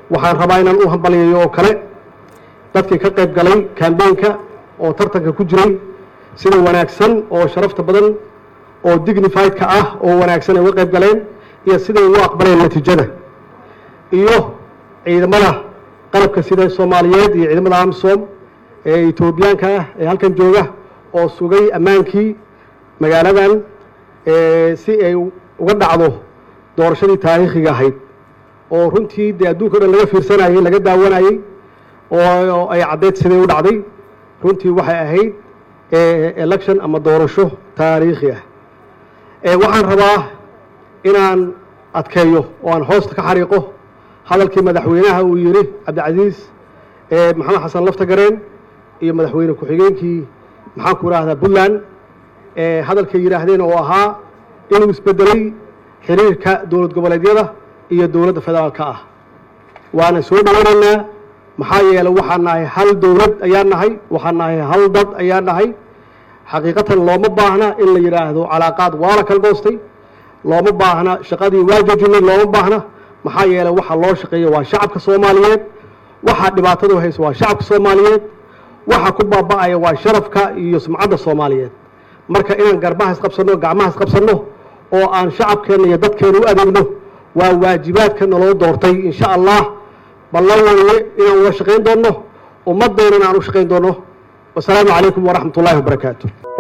waxaan rabaa inaan u hambaliyayo oo kale dadkii ka qayb galay kambeynka oo tartanka ku jiray sida wanaagsan oo sharafta badan oo dignifiedka ah oo wanaagsan ay uga qayb galeen iyo siday ugu aqbaleen natiijada iyo ciidamada qalabka sida soomaaliyeed iyo ciidamada amsom ee etoobiyaanka ah ee halkan jooga oo sugay ammaankii magaaladan si ay uga dhacdo doorashadii taariikhiga ahayd oo runtii dee adduunka o dhan laga fiirsanayey laga daawanayey oo ay caddeyd siday u dhacday runtii waxay ahayd election ama doorasho taariikhi ah waxaan rabaa inaan adkeeyo oo aan hoosta ka xariiqo hadalkii madaxweynaha uu yidhi cabdicasiis maxamed xasan laftagareen iyo madaxweyne ku-xigeenkii maxaan ku idhaahdaa puntland hadalkay yidhaahdeen oo ahaa inuu isbedelay xiriirka dowlad goboleedyada iyo dowladda federaalka ah waana soo dhowanaynaa maxaa yeeley waxaan nahay hal dowlad ayaan nahay waxaan nahay hal dad ayaan nahay xaqiiqatan looma baahna in la yidhaahdo calaaqaad waa la kala goostay looma baahna shaqadii waa joojinay looma baahna maxaa yeeley waxa loo shaqeeya waa shacabka soomaaliyeed waxa dhibaatadu hayso waa shacabka soomaaliyeed waxa ku baaba'aya waa sharafka iyo sumcadda soomaaliyeed marka inaan garbaha isqabsanno gacmaha isqabsanno oo aan shacabkeenna iyo dadkeena u adeegno waa waajibaadka naloo doortay insha allah ballan weye inaan uga shaqayn doonno ummaddeennana aan u shaqayn doonno wasalaamu calaykum waraxmat ullahi wabarakaatu